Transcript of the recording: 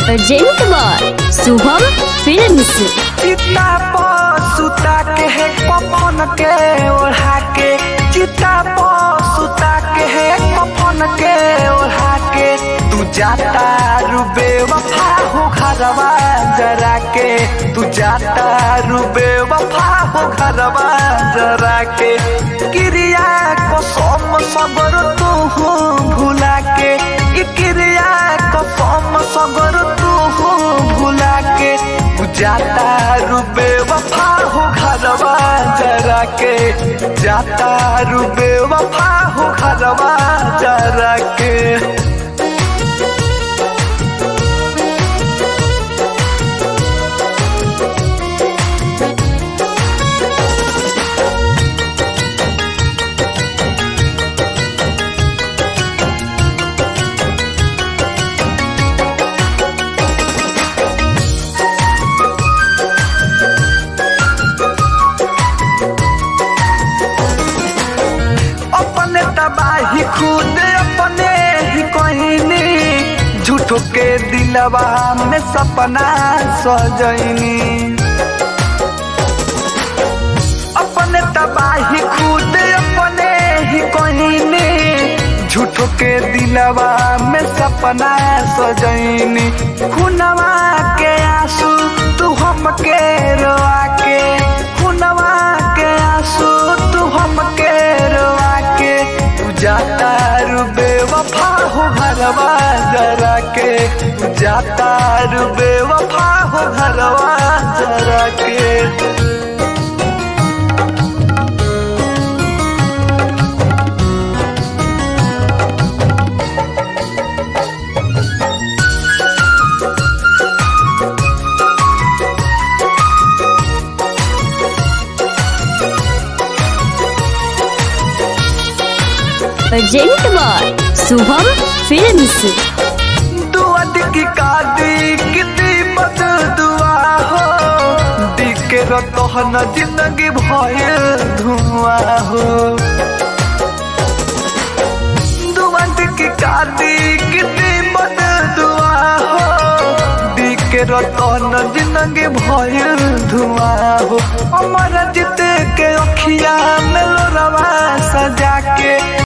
urgent बार Shubham films चिता पर सुता के है कफन के ओढ़ा के चिता पर सुता के है कफन के ओढ़ा के तू जाता रुबे वफा हो घरवा जरा के तू जाता रुबे वफा हो घरवा जरा के क्रिया को सोम सबर तू हो भुला के ई क्रिया को सोम सबर तू हो भुला के तू जाता रुबे वफा हो घरवा जरा के जाता रुबे वफा हो घरवा जरा के अपने तबाही खुद अपने ही कहनी झूठो के दिलवा में सपना सजनी अपने तबाही खुद अपने ही कहनी झूठो के दिलवा में सपना सजनी खुनवा के आंसू तू हमके रोआ के खुनवा के आंसू तू हमके रोआ के तू जाता रुबे वफा हो घरवा जरा के तू जाता रुबे वफा हो घरवा जरा के अर्जेंट बार शुभम फिल्म्स दुआ की कादी कितनी बद दुआ हो दिखे रहन जिंदगी भय धुआं हो दुआ की कादी कितनी बद दुआ हो दिखे रहन जिंदगी भय धुआं हो अमर जित के अखिया में लोरवा सजा के